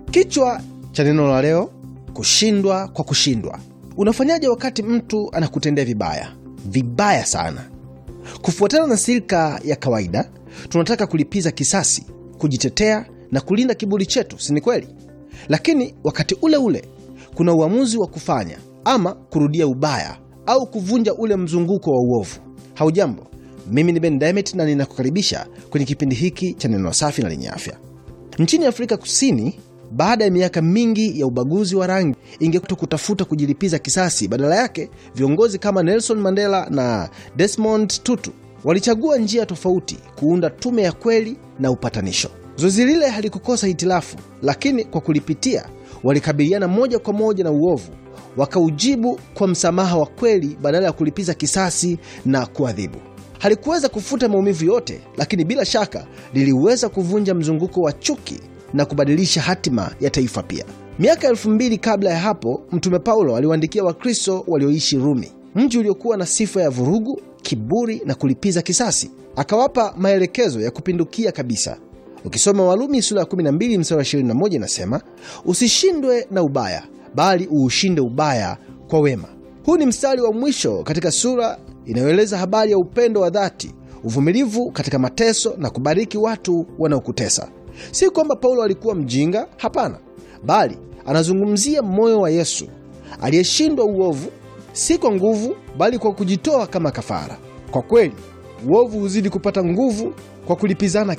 Kichwa cha neno la leo: kushindwa kwa kushindwa. Unafanyaje wakati mtu anakutendea vibaya vibaya sana? Kufuatana na silika ya kawaida, tunataka kulipiza kisasi, kujitetea na kulinda kiburi chetu, si ni kweli? Lakini wakati ule ule kuna uamuzi wa kufanya ama kurudia ubaya au kuvunja ule mzunguko wa uovu. Haujambo, mimi ni Ben Demet na ninakukaribisha kwenye kipindi hiki cha neno safi na lenye afya. Nchini Afrika Kusini, baada ya miaka mingi ya ubaguzi wa rangi, ingekuwa kutafuta kujilipiza kisasi. Badala yake, viongozi kama Nelson Mandela na Desmond Tutu walichagua njia tofauti, kuunda tume ya kweli na upatanisho. Zoezi lile halikukosa hitilafu, lakini kwa kulipitia, walikabiliana moja kwa moja na uovu, wakaujibu kwa msamaha wa kweli badala ya kulipiza kisasi na kuadhibu. Halikuweza kufuta maumivu yote, lakini bila shaka liliweza kuvunja mzunguko wa chuki na kubadilisha hatima ya taifa pia. Miaka elfu mbili kabla ya hapo, Mtume Paulo aliwaandikia Wakristo walioishi Rumi, mji uliokuwa na sifa ya vurugu, kiburi na kulipiza kisasi. Akawapa maelekezo ya kupindukia kabisa. Ukisoma Warumi sura ya 12 mstari wa 21 inasema, usishindwe na ubaya, bali uushinde ubaya kwa wema. Huu ni mstari wa mwisho katika sura inayoeleza habari ya upendo wa dhati, uvumilivu katika mateso na kubariki watu wanaokutesa. Si kwamba Paulo alikuwa mjinga, hapana, bali anazungumzia moyo wa Yesu aliyeshindwa uovu, si kwa nguvu, bali kwa kujitoa kama kafara. Kwa kweli, uovu huzidi kupata nguvu kwa kulipizana